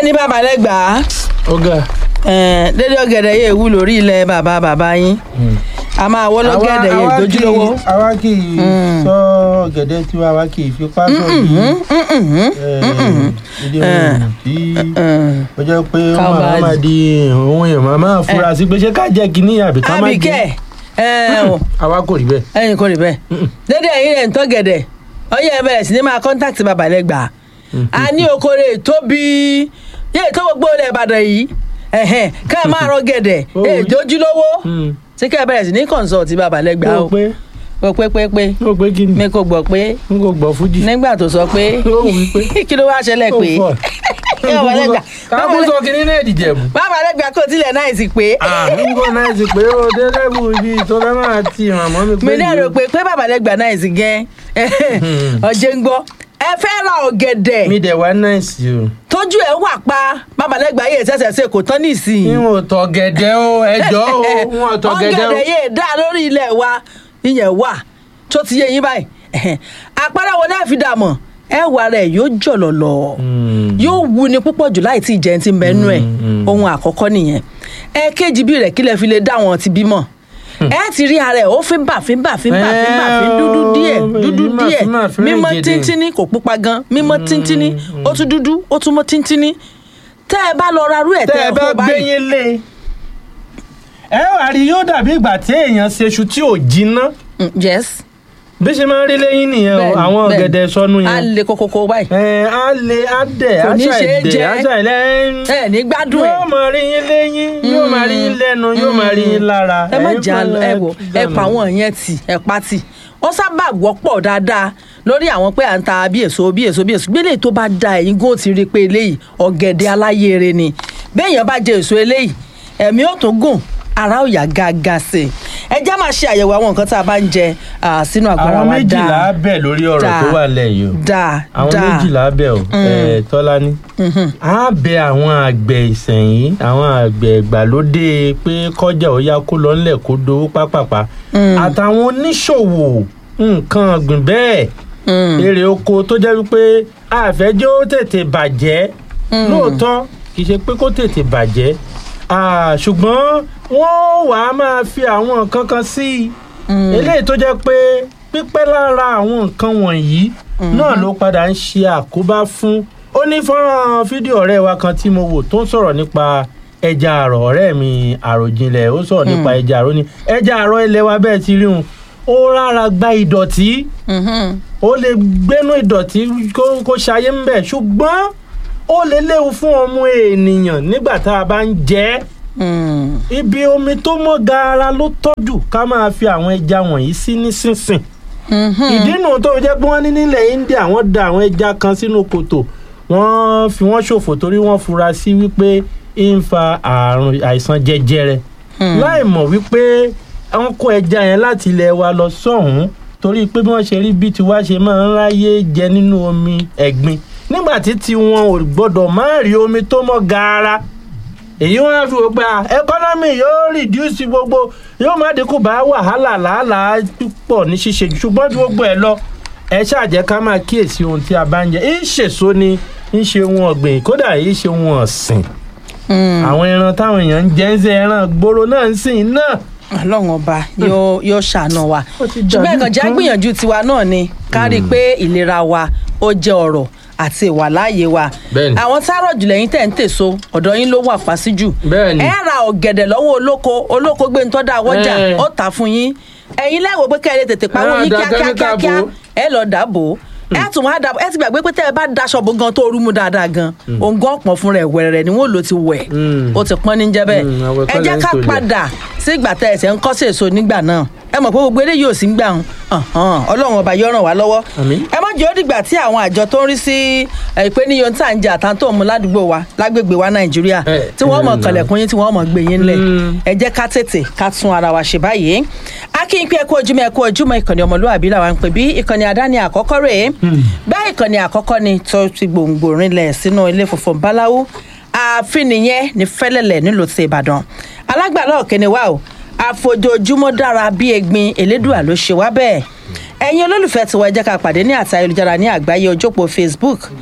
ní bàbá lẹ́gbàá ọ̀gá. dédé ọ̀gẹ̀dẹ̀ yìí wú lórí ilẹ̀ bàbá bàbá yín a máa wọ́ lọ́gẹ̀dẹ̀ yìí dojúlówó. àwa kì í sọ ọ̀gẹ̀dẹ̀ tí àwa kì í fipá sọ yìí ìdí ohun tí ó jẹ́ pé Ká wọ́n máa- máa di ohun èèyàn máa máa fura sí pé ṣé ká jẹ́ kínní àbí ká má àbíkẹ́ jẹ́ ẹ ò àwa kò rí bẹ́ẹ̀. ẹyin kò rí bẹ́ẹ̀ dédé ẹ̀yin rẹ̀ ń tọ́gẹ̀dẹ̀ ọyẹ́ ẹ bẹ̀rẹ̀ sí ní máa kọ́ńtàkì bàbá lẹ́gbàá a ní okòrè tóbi yé tó gbogbo ilẹ̀ ìbàdàn yìí ẹ̀hẹ̀n ká ẹ máa rọ gẹ̀dẹ̀ Ó èè wí. dojúlówó Mm. tí ká ẹ bẹ̀rẹ̀ sí ní kọ̀ǹsọ̀tì bàbá lẹ́gbàá ó o pé o pé pé pé ó pé kí ni mi kò gbọ́ pé n kò gbọ́ fújì. nígbà tó sọ pé ó wí pé kí ló wá ṣẹlẹ̀ ó pé fọ́. bàbá lẹ́gbàá káàbù sọ kínní náà dìjẹ̀bù. bàbá lẹ́gbàá kò tilẹ̀ náà sì pé n kò náà sì pé ó dé lẹ́bù ibi tó fẹ́ máa ti ràn mọ́ mi pé. mi ní èrò pé pé bàbá lẹ́gbàá náà sì gẹ́ ọ̀jẹ̀ ń gbọ́ ẹ fẹ́ ra ọ̀gẹ̀dẹ̀ mi dẹ̀ wá náìsì o. tójú ẹ wà pa bàbá lẹ́gbàá yìí ṣẹ̀ṣẹ̀ ṣe kò tán nísìnyí. n ò tọ̀ gẹ̀dẹ̀ o ẹjọ́ o n ò tọ̀ gẹ̀dẹ̀ o. ọ̀gẹ̀dẹ̀ yìí dá lórí ilẹ̀ wa ìyẹn wà tó ti yé yín báyìí àpárá wo náà fi dà mọ̀ ẹ wà rẹ̀ yóò jọ̀lọ̀lọ̀ yóò wu ni púpọ̀ jù láì tí ì jẹun ti mẹ́nu ẹ̀ ohun àkọ́kọ́ nìyẹn ẹ̀ẹ́kejì bí rẹ̀ kílẹ̀ fi lè dá wọn ti bímọ ẹ ti rí ara ẹ ó fi ń bà fi ń bà fi ń bà fi ń bà fi ń dúdú díẹ̀ dúdú Má- díẹ̀ má fi rìn mímọ́ gèdè. tíntínní kò pupa gan mímọ́ tíntínní ó tún dúdú ó tún mọ́ tíntínní tẹ́ ẹ bá lọ ra rú ẹ̀ tẹ́ tẹ́ ẹ ẹ bá kó báyìí gbẹ́yìn lé ẹ wà rí yóò dàbí ìgbà tí èèyàn ṣeṣu tí ò jiná Mm, yes bí ṣe máa ń rí lẹ́yìn nìyẹn o Bẹ́ẹ̀ni, àwọn bẹ́ẹ̀ni. ọ̀gẹ̀dẹ̀ sọnù á yẹn le kókókó báyìí ẹ á lè á dẹ̀ Kò á ní ṣe é ṣàìdẹ̀ jẹ. á ṣàìlẹ̀ ẹ ní gbádùn ẹ yóò máa rí yín lẹ́yìn yóò máa rí yín lẹ́nu yóò máa rí yín lára ẹ má ẹ̀yin jà fún ẹ wò ẹ pa àwọn yẹn tì ẹ pa tì ó sábà wọ́pọ̀ dáadáa lórí àwọn pé à ń ta bí èso bí èso bí èso gbélé tó bá da ẹ̀yin gò ti rí i pé eléyìí ọ̀gẹ̀dẹ̀ aláyèrè ni béèyàn bá jẹ èso eléyìí ẹ̀mí ò tún gùn ara ò yá gágá sí i ẹ já máa ṣe àyẹ̀wò àwọn nǹkan tá a bá ń jẹ ah, sínú àgọ́ ara àwọn wa méjìlá dáa bẹ̀ lórí ọ̀rọ̀ dáa, tó wà lẹ̀ yìí o dáa àwọn dáa méjìlá bẹ̀ o ẹ̀ tọ́lání á bẹ àwọn àgbẹ̀ ìsẹ̀yìn àwọn àgbẹ̀ ìgbàlódé pé kọjá ó yá kó lọ ńlẹ̀ kó dowó pápápá àtàwọn oníṣòwò nǹkan ọ̀gbìn bẹ́ẹ̀ èrè oko tó jẹ́ wípé àfẹ́jọ́ ó tètè bàjẹ́ lóòótọ́ kì í ṣe pé kó tètè bàjẹ́ Ah, ṣùgbọ́n wọ́n wàá máa fi àwọn nǹkan kan sí i eléyìí tó jẹ́ pé pípẹ́ lára àwọn nǹkan wọ̀nyí náà ló padà ń ṣe àkóbá fún ó ní fọ́nrán fídíò ọ̀rẹ́ wa kan tí mo wò tó ń sọ̀rọ̀ nípa ẹja àrọ̀ ọ̀rẹ́ mi àròjinlẹ̀ ó sọ̀rọ̀ nípa ẹja àrọ̀ ni ẹja àrọ̀ ilé wa bẹ́ẹ̀ ti rí un ó rárá gba ìdọ̀tí Mhm. ó lè gbénú ìdọ̀tí kó kó ṣayé ń bẹ̀ ṣùgbọ́n ó lè léwu fún ọmọ ènìyàn nígbà tá a bá ń jẹ ẹ́ Mm. ibi omi tó mọ́ gaara ló tọ́jú ká máa fi àwọn ẹja wọ̀nyí sí nísinsìn Mhm. ìdí nù tó jẹ́ pé wọ́n ní nílẹ̀ India wọ́n da àwọn ẹja kan sínú kòtò wọ́n fi wọ́n ṣòfò torí wọ́n fura sí wípé ń fa àrùn àìsàn jẹjẹrẹ láì mọ̀ wípé wọ́n kó ẹja yẹn láti ilẹ̀ wa lọ sọ́hùn-ún torí pé bí wọ́n ṣe rí bí tiwa ṣe máa ń ráyè jẹ nínú omi ẹ̀gbin nígbà tí tiwọn ò gbọ́dọ̀ má rí omi tó mọ́ gaara èyí wọn á fi wò pé à ẹkọ́nọ́mì yóò rìdíùsì gbogbo yóò má dínkù bá wàhálà làálàá púpọ̀ ní ṣíṣe jù ṣùgbọ́n ju gbogbo ẹ̀ lọ ẹ ṣàjẹ́ ká máa kíyèsí ohun tí a bá ń jẹ ń ṣèso ni ń ṣe ohun ọ̀gbìn kódà ń ṣe ohun ọ̀sìn Mm. àwọn ẹran táwọn èèyàn ń jẹ ń ṣe ẹran gbòòrò náà ń sìn náà ọlọ́run ọba yóò yóò ṣàánú wa Ó ti ṣùgbọ́n dàbí ẹ̀kan jẹ́ nǹkan. gbìyànjú tiwa náà ni ká rí i pé ìlera wa ó jẹ́ ọ̀rọ̀ àti ìwàláàyè wa Bẹ́ẹ̀ni. àwọn tárọ̀ jùlọ yín tẹ̀ ń tèso ọ̀dọ̀ yín ló wà fáṣíjù Bẹ́ẹ̀ni. ẹ ra ọ̀gẹ̀dẹ̀ lọ́wọ́ olóko olóko gbé ń tọ́da àwọ́jà Ẹ̀. ó tà fún yín ẹ̀yin lẹ́wọ̀ pé kẹ́ ẹ lè tètè pawó Ẹ yín dá kíákíá kẹ́míkà kíákíá bò ó. ẹ lọ dàbò ẹ tún wá dàbò ẹ ti gbàgbé pé tẹ́ ẹ bá daṣọ bó gan tó rú mu dáadáa gan òǹgàn ọ̀pọ̀ fún rẹ̀ wẹ̀rẹ̀ ni wọ́n lò ti wẹ̀ Mm. ó ti pọ́n ní jẹ́ bẹ́ẹ̀ Mm, àwẹ̀ ẹ kọ́ jẹ́ lẹ́ ń ká tolẹ̀. padà sí ìgbà tẹ́ ẹsẹ̀ ń kọ́ sí èso nígbà náà ẹ mọ̀ pé gbogbo eléyìí ò sí ń gbà ń ọlọ́run ọba yóò ràn wá lọ́wọ́ Àmín. ẹ má jẹ́ ó dìgbà tí àwọn àjọ tó ń rí sí ìpèníyàn tá à ń jẹ àtàntò mu ládùúgbò wa lágbègbè wa nàìjíríà Ẹ, tí wọ́n mọ̀ mm, kànlẹ̀kùn yín tí wọ́n mọ̀ gbé yín lẹ̀ Mm. ẹ jẹ́ ká tètè ká tún ara wa ṣe báyìí akínyìn pé ẹ kú ojúmọ́ ẹ kú ojúmọ́ ìkànnì ọmọlúwàbí làwọn ń pè bí ìkànnì àdáni àkọ́kọ́ rèé bẹ́ẹ̀ ìkànnì àkọ́kọ́ ni tó ti gbòǹgbò rinlẹ̀ sínú ilé funfun báláwú ààfin nìyẹn ní fẹ́lẹ́lẹ̀ nílùú ti ìbàdàn alágbàlá ọ̀kẹ́ni wa o àfojoojúmọ́ dára bí egbin elédùà ló ṣe wá bẹ́ẹ̀ ẹ̀yin olólùfẹ́ tiwa ẹ jẹ́ ká pàdé ní àti ayélujára ní àgbáyé ojópó facebook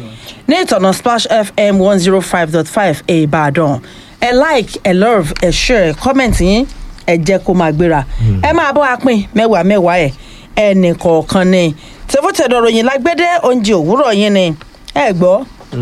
ní ìtọ̀nà splash fm one zero five dot five ìbàdàn ẹ like ẹ love ẹ share comment yín ẹ jẹ́ kó máa gbéra ẹ máa bọ́ apín mẹ́wàá mẹ́wàá ẹ̀ ẹnì kọ̀ọ̀kan ni tẹ̀fọ́tẹ̀dọ̀ ròyìn lágbédé oúnjẹ òwúrọ̀ yín ni ẹ gbọ́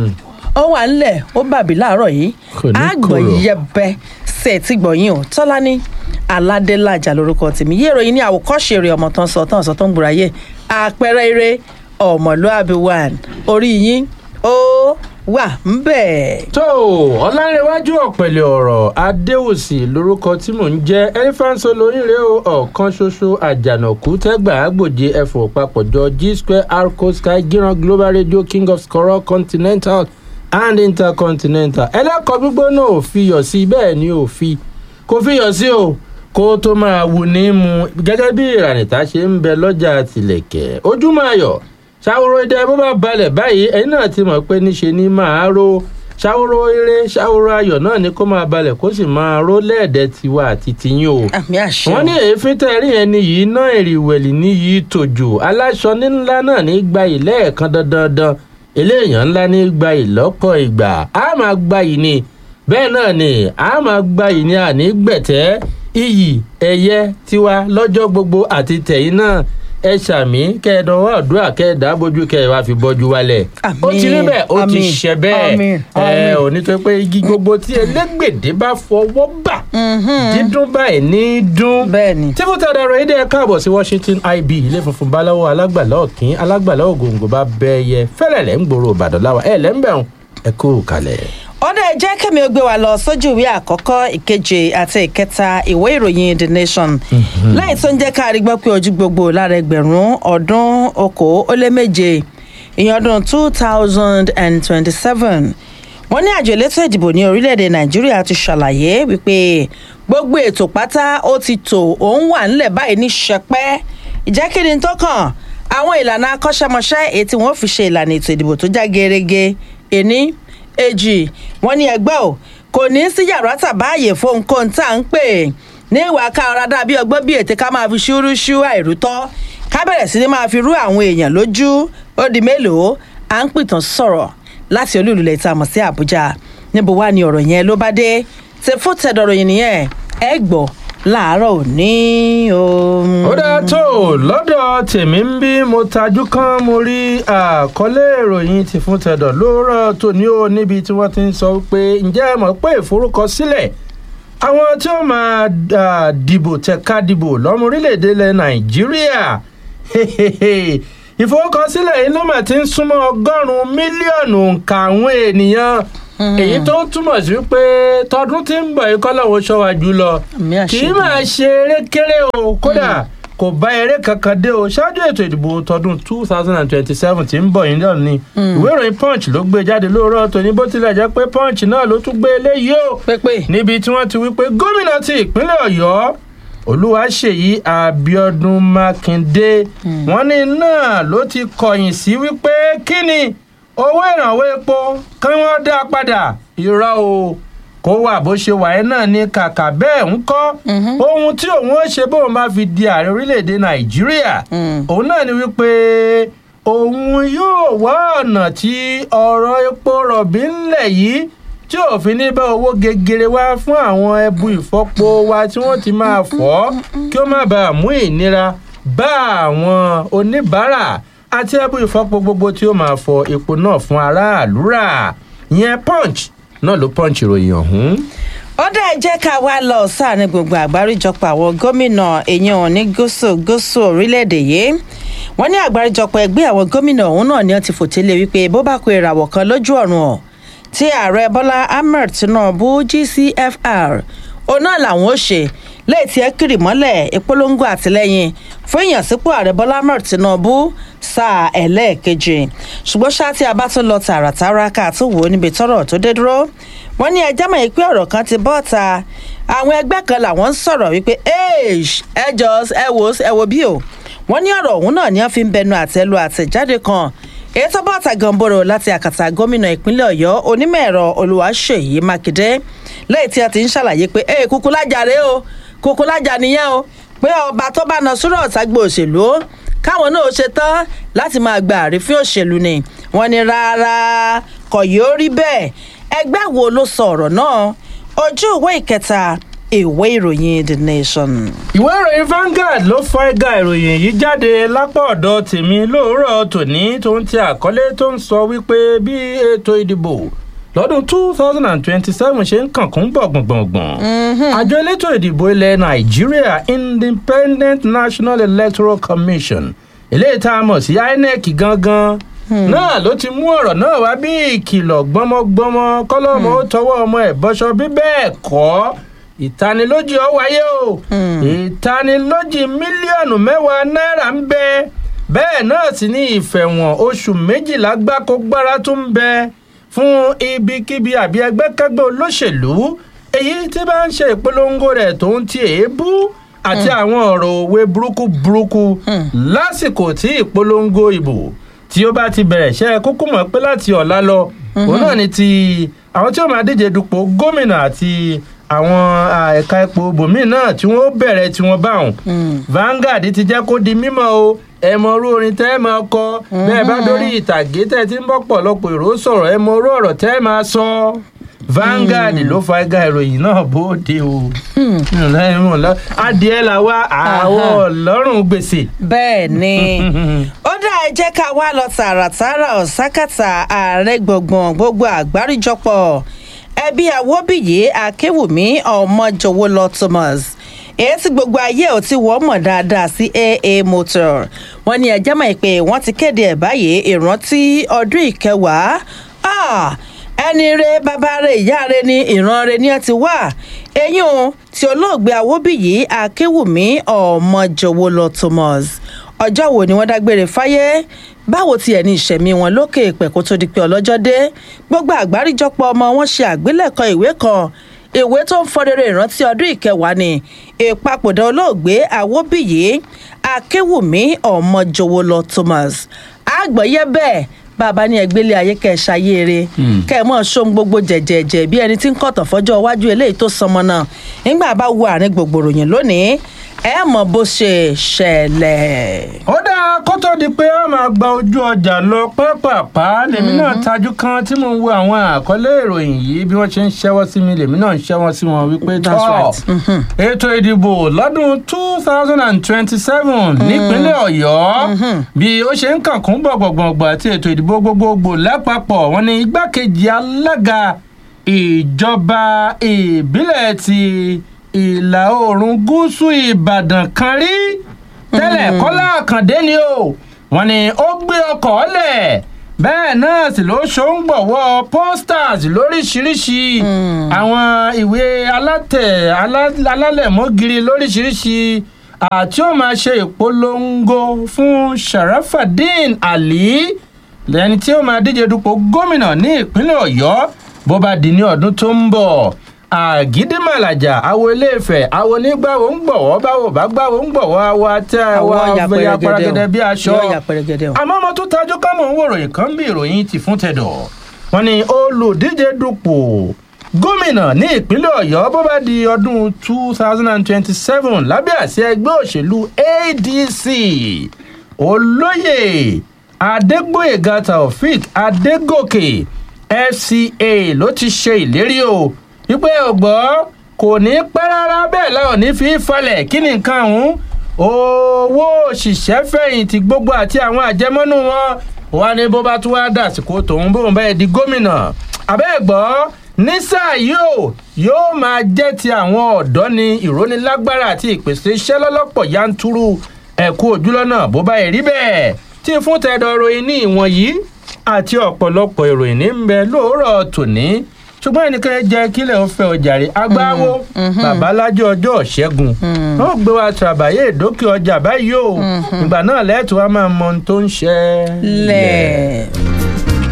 ó wà ńlẹ̀ ó bàbí láàárọ̀ yìí Kò ní àgbọ̀ kòrò. yẹbẹ ṣe ti gbọ̀yìn o tọ́lá ní aládélájà lórúkọ tèmi yé ìròyìn ní àwòkọ́ṣe rẹ̀ ọmọ tán sọ tán sọ tó ń gbòòrà yé àpẹẹrẹ eré ọmọlúàbí one orí yín ó wà ń bẹ̀. tó ọlárẹ̀wájú ọ̀pẹ̀lẹ̀ ọ̀rọ̀ adéwòsì lórúkọ tí mò ń jẹ́ elephant olóyìnrè o ọ̀kan ṣoṣo àjànàkú tẹ́gbà àgbòje ẹ̀fọ́ papọ̀jọ g square arco sky giran global radio king of scorol continental and intercontinental ẹlẹ́kọ̀ọ́ gbígbóná ò fi yọ̀ sí bẹ́ẹ̀ ni ò fi kò fi yọ̀ sí o kó tó máa wù ní mu gẹ́gẹ́ bí ìrànìta ṣe ń bẹ lọ́jà tìlẹ̀kẹ̀ ojúmọ́ ayọ̀ ṣàwòrò idẹ bó bá balẹ̀ báyìí ẹ̀yin náà ti mọ̀ pé níṣe ni máa ro ṣàwòrò eré ṣàwòrò ayọ̀ náà ni kó máa balẹ̀ kó sì máa ro lẹ́ẹ̀dẹ́ tiwa àti tiyín o àmì àṣẹ wọ́n ní èéfín tẹ̀rí yẹn ni yìí ná èrìwẹ̀lì ní yìí tòjò aláṣọ ńlá náà ní gba ìlẹ́ẹ̀kan dandandan eléèyàn ńlá ní gba ìlọ́pọ̀ ìgbà á máa gba yìí ni bẹ́ẹ̀ náà ni á máa gba yìí ni àní gbẹ̀tẹ́ iyì ẹ̀yẹ tiwa lọ́jọ́ gbogbo àti tẹ̀yìn náà ẹ ṣàmì kẹ́ẹ̀dánwó àdúrà kẹ́ẹ̀dá bójú kẹ́ẹ̀ wá fi bọ́jú wálẹ̀ ó ti rí bẹ́ẹ̀ ó ti Àmín. ṣẹ bẹ́ẹ̀ Àmín. ẹ Àmín. ò ní tó pé igi gbogbo tí elégbèdé bá fọwọ́ bà dídún báyìí ní dún bẹ́ẹ̀ ni tí mo tẹ̀lé ọ̀rọ̀ yìí dẹ́ káàbọ̀ sí washington ib ilé funfun báláwo alágbàlá ọ̀kín alágbàlá ògòǹgò bá bẹ́ẹ̀yẹ fẹ́lẹ̀lẹ̀ ń gbòòrò ìbàdàn láwa ẹ̀ lẹ́ńbẹ̀rún ẹ kú kalẹ̀. ọ̀dà ẹ jẹ́ kẹ́mi ó gbé wa lọ sójú ìwé àkọ́kọ́ ìkeje àti ìkẹta ìwé ìròyìn the nation lẹ́yìn tó ń jẹ́ ká rí gbọ́ pé ojú gbogbo lára ẹgbẹ̀rún ọdún okòó ó lé méje ìyẹn ọdún two thousand and twenty-seven wọ́n ní àjọ elétò ìdìbò ní orílẹ̀-èdè nàìjíríà ti ṣàlàyé wípé gbogbo ètò pátá ó ti tò òun wà nílẹ̀ báyìí ní ṣẹpẹ́ ìjẹ́kíni tó kàn àwọn ìlànà akọ́ṣẹ́mọṣẹ́ èyí tí wọ́n fi ṣe ìlànà ètò ìdìbò tó já gerege ení èjì wọ́n ní ẹgbẹ́ ò kò ní sí yàrá tàbáàyè fóun kóun tá à ń pè ní ìwà ká ọ̀rá dàbí ọgbọ́n bíi ètè ká máa fi ṣúrúṣú àìrútọ́ ká bẹ̀rẹ̀ sí ni máa fi rú àwọn èèyàn lójú ó di mélòó à ń pìtàn sọ̀rọ̀ láti olúlulẹ̀ tá a mọ̀ sí àbújá níbo wá ni ọ̀rọ̀ yẹn ló bá dé ṣe fún tẹ̀dọ̀rọ̀ yìí nìyẹn ẹ gbọ́ láàárọ̀ òní o. ó dáa tó lọ́dọ̀ tèmi ń bí mo tajú kan mo rí àkọlé ìròyìn ti fún tẹ̀dọ̀ lóòrọ̀ tòní o níbi tí wọ́n ti ń sọ pé ǹjẹ́ ẹ mọ̀ pé ìforúkọsílẹ̀ àwọn tí ó máa ah, dìbò tẹ̀ka dìbò lọ́mọ orílẹ̀-èdè ilẹ̀ nàìjíríà ìforúkọsílẹ̀ yìí ló mà ti ń súnmọ́ ọgọ́rùn-ún mílíọ̀nù nǹka àwọn ènìyàn èyí tó ń túmọ̀ sí pé tọdún tí ń bọ̀ yìí kọ́lọ́wọ́ ṣọ́wá jù lọ Àmì àṣẹ kì í máa ṣe eré kéré o kódà kò bá eré kankan dé o ṣáájú ètò ìdìbò tọdún two thousand and twenty-seven tí ń bọ̀ yìí náà ni ìwé ìròyìn punch ló gbé jáde lóòrọ̀ tòní bó tilẹ̀ jẹ́ pé punch náà ló tún gbé eléyìí o pépè níbi tí wọ́n ti wí pé gómìnà ti ìpínlẹ̀ ọ̀yọ́ olúwaṣèyí abiodun makinde wọ́n ní náà ló ti kọ̀yìn sí wípé kí ni owó ìrànwọ́ epo kí wọ́n dá padà irọ́ o kó wà bó ṣe wà ẹ́ náà ní kàkà bẹ́ẹ̀ ń kọ́ ohun tí òun ó ṣe bóun bá fi di ààrẹ orílẹ̀‐èdè nàìjíríà òun náà ni wípé òun yóò wá ọ̀nà tí ọ̀rọ̀ epo rọ̀bì ńlẹ̀ yìí tí òfin ní bá owó gegere wá fún àwọn ẹbu ìfọpo wa tí wọ́n ti máa fọ́ kí ó má bàa mú ìnira bá àwọn oníbàárà àti ẹbu ìfọpo gbogbo tí ó máa fọ epo náà fún aráàlú rà ìyẹn punch náà ló punch ìròyìn ọ̀hún. ó dá ẹ jẹ́ ká wá lọ sáàrin gbogbo àgbáríjọpọ̀ àwọn gómìnà èèyàn ní gúúsù gúúsù orílẹ̀-èdè yìí wọ́n ní àgbáríjọpọ̀ ẹgbẹ́ àwọn gómìnà ọ̀hún náà ni wọ́n ti fòtélé wípé bó bá kó ìràwọ̀ kan lójú ọ̀run ọ̀ tí ààrẹ bọ́lá ahmed tinubu gcfr òun náà làwọn ó ṣe lẹ́yìn tí ẹ kiri mọ́lẹ̀ ìpolongo àtìlẹ́yìn fún ìyànsípò ààrẹ bọ́lá ahmed tinubu sáà ẹlẹ́ẹ̀kejì ṣùgbọ́n ṣáà tí a bá tún lọ tààràtàrà ká tó wò ó níbi tọ́rọ̀ tó dé dúró wọ́n ní ẹjẹ́ mọ̀ pé ọ̀rọ̀ kan ti bọ́ ta àwọn ẹgbẹ́ kan làwọn ń sọ̀rọ̀ wípé ẹ jọ ẹ wò ẹ wò bí o wọ́n ní ọ̀rọ̀ ọ̀hún náà ni wọ́n fi ń bẹnu àtẹ́lu àtẹ̀jáde kan èyí tó bọ́ ta gànbọ̀rọ̀ láti àkàtà gómìnà ìpínlẹ̀ ọ̀yọ́ onímọ̀ ẹ̀rọ olùwàṣeyí mákindé lẹ́yìn tí a ti ń ṣàlàyé pé ẹ kúkú lájà rèé o kúkú lájà nìyẹn o pé ọba tó bá na sùúrù ọ̀tàgbò òṣèlú káwọn náà ṣe tán láti máa gba àrífín òṣèlú ni wọn ní rárá kò yóò rí bẹ́ẹ̀ ẹgbẹ́ wo ló sọ ọ̀rọ̀ náà ojú ìwé ìkẹta ìwé ìròyìn the nation. ìwé ìròyìn Vanguard ló fọ ẹ̀gà ìròyìn yìí jáde lápá ọ̀dọ̀ tèmi lóòrọ̀ tòní tó ń ti àkọlé tó ń sọ wípé bí ètò ìdìbò lọ́dún two thousand and twenty-seven ṣe ń kànkún bọ̀ gbọ̀ngbọ̀ngbọ̀n. àjọ elétò ìdìbò ilẹ̀ nàìjíríà independent national electoral commission eléyìí tá a mọ̀ sí inec gangan náà ló ti mú ọ̀rọ̀ náà wá bí ìkìlọ̀ gbọ́mọgbọ́mọ kọ́lọ́mọ ó tọwọ́ ọmọ ẹ̀ bọ́ṣọ bí bẹ́ẹ̀ kọ́ ìtanilójì ọ wáyé o ìtanilójì mílíọ̀nù mẹ́wàá náírà ń bẹ bẹ́ẹ̀ náà sì ní ìfẹ̀wọ̀n oṣù méjìlá gbáko gbára tó ń bẹ fún ibikíbi àbí ẹgbẹ́kẹ́gbẹ́ olóṣèlú èyí tí bá ń ṣe ìpolongo rẹ̀ tó ń ti èébú àti àwọn ọ̀rọ̀ òwe burúkú burúkú lásìkò tí ìpolongo ìbò tí ó bá ti bẹ̀rẹ̀ ṣe kúkú mọ̀ pé láti ọ̀la lọ òun náà ni ti àwọn tí ó máa díje dupò gómìnà àti àwọn ẹ̀ka epo bòmíì náà tí wọ́n bẹ̀rẹ̀ tí wọ́n bá wọn. Vanguard ti jẹ́ kó di mímọ̀ o ẹ mọ orú orin tẹ́ ẹ máa kọ bẹ́ẹ̀ bá dórí ìtàgé tẹ́ ẹ ti ń bọ́ pọ̀lọpọ̀ èrò sọ̀rọ̀ ẹ mọ orú ọ̀rọ̀ tẹ́ ẹ máa sọ. Vanguard ló fa ẹgá ìròyìn náà bóde o adìẹ là wá àwọ̀ ọlọ́run gbèsè. bẹ́ẹ̀ ni ó dá ẹ jẹ́ ká wá lọ tààràtààrà ọ̀sákàtà ààrẹ gbọ̀ngbọ̀n gbogbo àgbáríjọpọ̀ ẹbí àwòbíyé akéwùmí ọmọjọwọlọ Thomas èyí tí gbogbo ayé ò ti wọ́ mọ̀ dáadáa sí aa motor wọ́n ní ẹjẹ́ mọ̀ pé wọ́n ti kéde ẹ̀ báyìí ìrántí ọdún ìkẹwàá ẹni re bàbá re ìyá re ni ìran re ni ẹ ti wà eyín o tí olóògbé awóbíyí akéwùmí ọmọjọwọlọ Thomas ọjọ́ wo ni wọ́n dágbére fáyé báwo tiẹ̀ ní ìṣẹ̀mí wọn lókè ìpẹ̀ kó tó di pé ọlọ́jọ́ dé gbogbo àgbáríjọpọ̀ ọmọ wọn ṣe àgbélẹ̀kọ ìwé kan ìwé tó ń fọrẹrẹ ìrántí ọdún ìkẹwàá ni ìpapòdà olóògbé awóbíyí akéwùmí ọmọjọwọlọ Thomas àgbọ̀yé bẹ́ẹ̀ bàbá ní ẹgbẹ́lé ayé kẹ́ ẹ ṣayéere kẹ́ ẹ mọ̀ ṣóhun gbogbo jẹ̀jẹ̀jẹ̀ bí ẹni tí ń kọ̀tàn fọ́jọ́ iwájú eléyìí tó sọmọ náà nígbà bá wo àárín gbogbo ròyìn lónìí ẹ mọ̀ bó ṣe ṣẹlẹ̀. ó dáa kó tó di pé a máa gba ojú ọjà lọ pápápá lèmi náà tajú kan tí mo ń wo àwọn àkọlé ìròyìn yìí bí wọ́n ṣe ń ṣẹ́wọ́ sí mi lèmi náà ń ṣẹ́wọ́ sí wọn wípé tọ́ ètò ìdìbò lọ́dún two thousand and twenty-seven nípínlẹ̀ ọ̀yọ́ bí ó ṣe ń kànkún gbọ̀gbọ̀gbọ̀ àti ètò ìdìbò gbogbogbò lápapọ̀ wọn ni igbákejì alága ìjọba ìbílẹ̀ ti ìlà oòrùn gúúsù ìbàdàn kan rí tẹ́lẹ̀ kọ́lá àkàndé ni o wọ́n ní ó gbé ọkọ̀ lẹ̀ bẹ́ẹ̀ náà sì ló ṣòǹgbọ̀wọ́ posters lóríṣiríṣi àwọn ìwé alátẹ̀ alálẹ̀mọ́giri lóríṣiríṣi àti ó máa ṣe ìpolongo fún sharafadin ali lẹni tí ó máa díje dupò gómìnà ní ìpínlẹ̀ ọ̀yọ́ bó bá di ní ọdún tó ń bọ̀ àgídímàlàjà àwo iléèfẹ̀ àwo onígbàwò ń gbọ̀wọ́ báwo bá gbàwò ń gbọ̀wọ́ àwo àti àwo àfẹyà pẹrẹgẹdẹ bí aṣọ àmọ́ ọmọ tó tajú kámọ̀ ń wò ròyìn kan bí ìròyìn ti fún tẹ̀dọ̀ wọ́n ní olùdíje dupò gómìnà ní ìpínlẹ̀ ọ̀yọ́ bó bá di ọdún two thousand and twenty-seven lábẹ́ àsíá ẹgbẹ́ òṣèlú adc olóyè adégbòyèga taofik adégòkè fca ló ti ṣe ìlérí o wípé ọgbọ́ kò ní pẹ́ rárá bẹ́ẹ̀ láwọn ní fi falẹ̀ kí ni nǹkan ọ̀hún owó òṣìṣẹ́ fẹ̀yìntì gbogbo àti àwọn àjẹmọ́nú wọn wà ní bó bá tún wá dàsìkò tòun bóun bẹ́ẹ̀ di gómìnà àbẹ́ẹ̀gbọ́ ní sáà yóò yóò máa jẹ́ ti àwọn ọ̀dọ́ ní ìrónilágbára àti ìpèsè iṣẹ́ lọ́lọ́pọ̀ yanturu ẹ̀kú ojúlọ́nà bó bá rí bẹ́ẹ̀ tí fún tẹ̀dọ̀ ìròyìn ní ìwọ̀n yìí àti ọ̀pọ̀lọpọ̀ ìròyìn ní ń bẹ lóòrọ̀ tòní ṣùgbọ́n ẹnìkan jẹ́ kílẹ̀ ó fẹ́ ọjàre agbáwo babalájọ ọjọ́ ṣẹ́gun wọ́n gbé wa tàbáyé ìdókè ọjà báyìí o ìgbà náà lẹ́ẹ̀tọ́ wa máa mọ ohun tó ń ṣẹlẹ̀.